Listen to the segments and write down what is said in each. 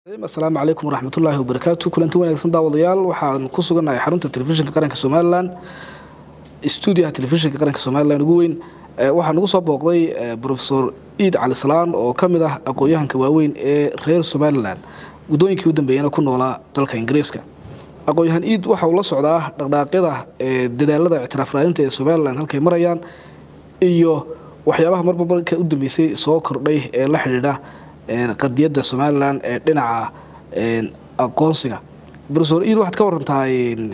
asalaamu calaykum waraxmatullaahi wabarakaatu kulanti wanaagsan daawadayaal waxaan ku sugannahay xarunta telefishinka qaranka somalilan stuudiyaha telefishinka qaranka somalilan ugu weyn waxaa nagu soo booqday rofesor iid cali salaan oo ka mid ah aqoon-yahanka waaweyn ee reer somalilan guddooyinkii u dambeeyana ku noolaa dalka ingiriiska aqoon-yahan iid waxa uu la socdaa dhaqdhaaqyada dadaalada ictiraaf raadinta ee somalilan halkay marayaan iyo waxyaabaha marba marka u dambeysay soo kordhay ee la xidhiidha qadiyadda somalilan ee dhinaca aqoonsiga rofesor iid waxaad ka warantaa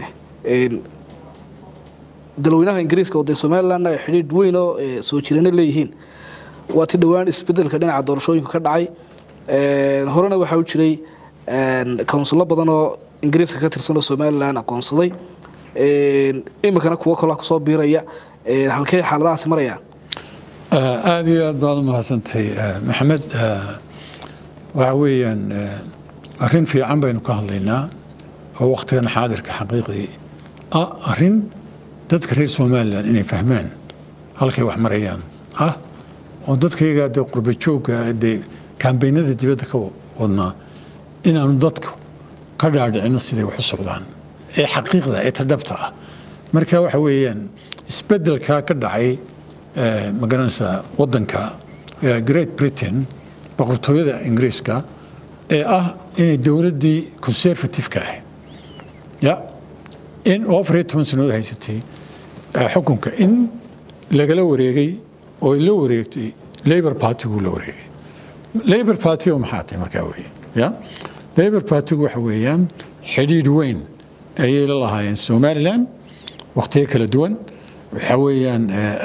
dalweynaha ingiriiska oo dee somalilanna ay xidhiidh weyn oo soo jirana leeyihiin waa ti dhowaan isbedelka dhinaca doorashooyinka ka dhacay horena waxaa u jiray kownsullo badan oo ingiriiska ka tirsan oo somalilan aqoonsaday iminkana kuwo kaloo kusoo biiraya halkey xaaladahaasi marayaan aada iyo aad baad u mahadsantay maxamed waxa weeyaan arrin fiican baynu ka hadlaynaa oo wakhtigan xaadirka xaqiiqdii ah arrin dadka reer somalilan inay fahmaan halkay wax marayaan ah oo dadkayga dee qurba joogga dee kambeynada dibadda ka wadnaa inaanu dadku ka dhaadhicino siday wax u socdaan ee xaqiiqda ee tadhabta ah marka waxa weeyaan isbeddelkaa ka dhacay magaranaysaa waddanka great britain boqortooyada ingiriiska ee ah inay dowladdii conservative-ka ahayd ya in oo afar iyo toban sannadood haysatay xukunka in lagala wareegay oo la wareegtay labor party-gu la wareegay labor party oo maxaa tahay markaa weeye ya labor party-gu waxa weeyaan xidhiidh weyn ayay la lahaayeen somaliland wakhtiyo kala duwan waxaa weeyaan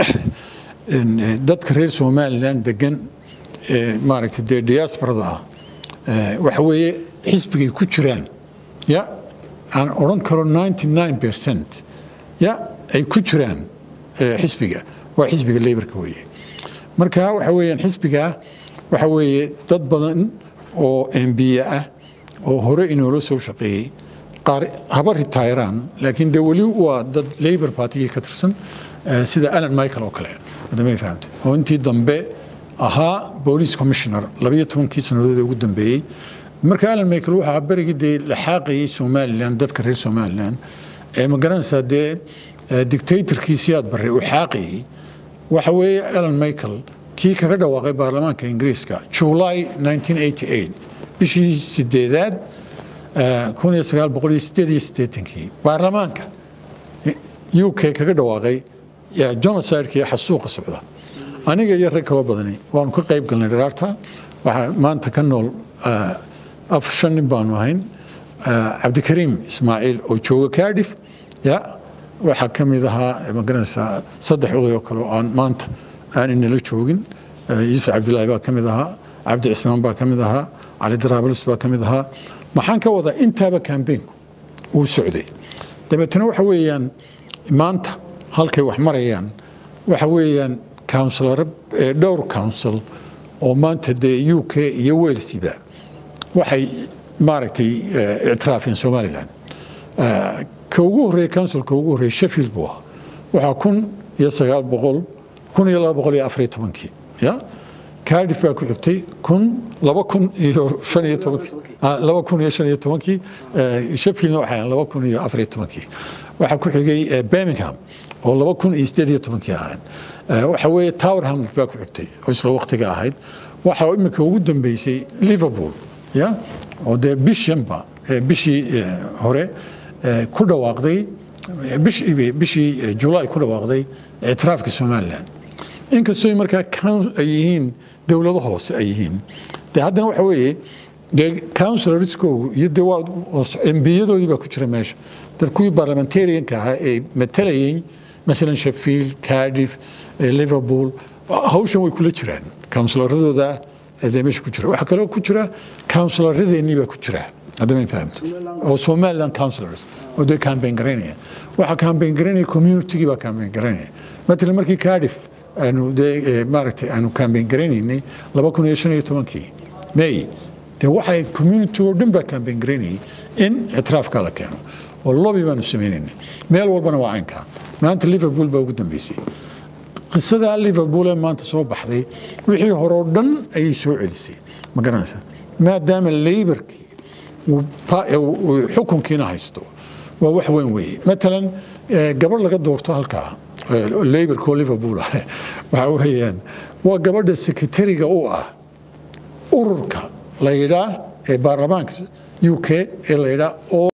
dadka reer somaliland degan maaragtay dee diasporada ah waxa weeye xisbigay ku jiraan ya aan odhan karo ninety nine percent ya ay ku jiraan xisbiga waa xisbiga laborka weeye marka waxa weeyaan xisbigaa waxa weeye dad badan oo embiye ah oo hore inoola soo shaqeeyey qaar haba ritayraan laakiin dee weli waa dad labor partigii ka tirsan sida alan michael oo kale adamay fahamtay oo intii dambe ahaa boolice commissioner labayo tobankii sannadood ee ugu dambeeyey marka alan michael waxaa berigii dee la xaaqayay somaliland dadka reer somaliland ee ma garanaysaa dee dictatorkiisii aad barray uu xaaqayay waxa weeye alan michael kii kaga dhawaaqay baarlamaanka ingiriiska july 1988 bishii sideedaad kun iyo sagaal boqol iyo sideed iyo siddeetankii baarlamaanka u k kaga dhawaaqay genocideka iyo xasuuqa socda aniga iyo rag kaloo badani waanu ka qayb galnay dharaarta waxaa maanta ka nool af shan nin baanu ahayn cabdikariim ismaaciil oo jooga cardiff ya waxaa ka mid ahaa magaranaysaa saddex oday oo kale oo aan maanta aan inala joogin yuusuf cabdillaahi baa ka mid ahaa cabdi cismaan baa ka mid ahaa cali daraabalus baa ka mid ahaa maxaan ka wadaa intaaba kambeynku uu socday dabeetana waxa weeyaan maanta halkay wax marayaan waxa weeyaan counsilaro dhowr council oo maanta dee u k iyo walesiba waxay maaragtay ictiraafeen somaliland ka ugu horreeya councilka ugu horreeya sheffield buu ahaa waxaa kun iyo sagaal boqol kun iyo laba boqol iyo afariyo tobankii ya cardiff baa ku xigtay kun laba kun iyo shan iyo tobankii laba kun iyo shan iyo tobankii sheffieldna waxay laba kun iyo afariyo tobankii waxaa ku xigay birmingham oo laba kun iyo sideed iyo tobankii ahayn waxa weeye tower hamlet baa ku xigtay oo isla waqtiga ahayd waxa iminka ugu dambeysay liverpool ya oo dee bishanba bishii hore ku dhawaaqday bishii july ku dhawaaqday ictiraafka somaliland inkastoo markaa ay yihiin dowlado hoose ay yihiin de haddana waxa weeye dee counsilorskoogu iyo de waa embiyadoodii baa ku jira meesha dad kuwii parliamentarianka ahaa ee matalayay masalan sheffield cardiff liverpool hawshan way kula jiraan counsiloradooda dee meesha ku jira waxaa kaloo ku jira counsiloradeennii baa ku jira haddama fahamto oo somaliland councilors oo dee campaign garaynaya waxaa campaign garaynaya communitygii baa campaign garaynaya matalan markii cardiff aanu dee maaragtay aanu campaign garaynaynay laba kun iyo shan iyo tobankii may dee waxay community oo dhan baa campaign garaynayay in ictiraafka la keeno oo lobby baanu sameynaynay meel walbana waa caynkaa maanta liverpool baa ugu dambeysay qisadaa liverpool ee maanta soo baxday wixii hore oo dhan ayay soo celisay ma garanaysaa maadaama laborkii xukunkiina haysto waa wax weyn weeye matalan gabadh laga doorto halkaa laborko liverpool ah waxa weeyaan waa gabadha sekretariga u ah ururka la yidhaa ee baarlamaanka u k ee la yidhaa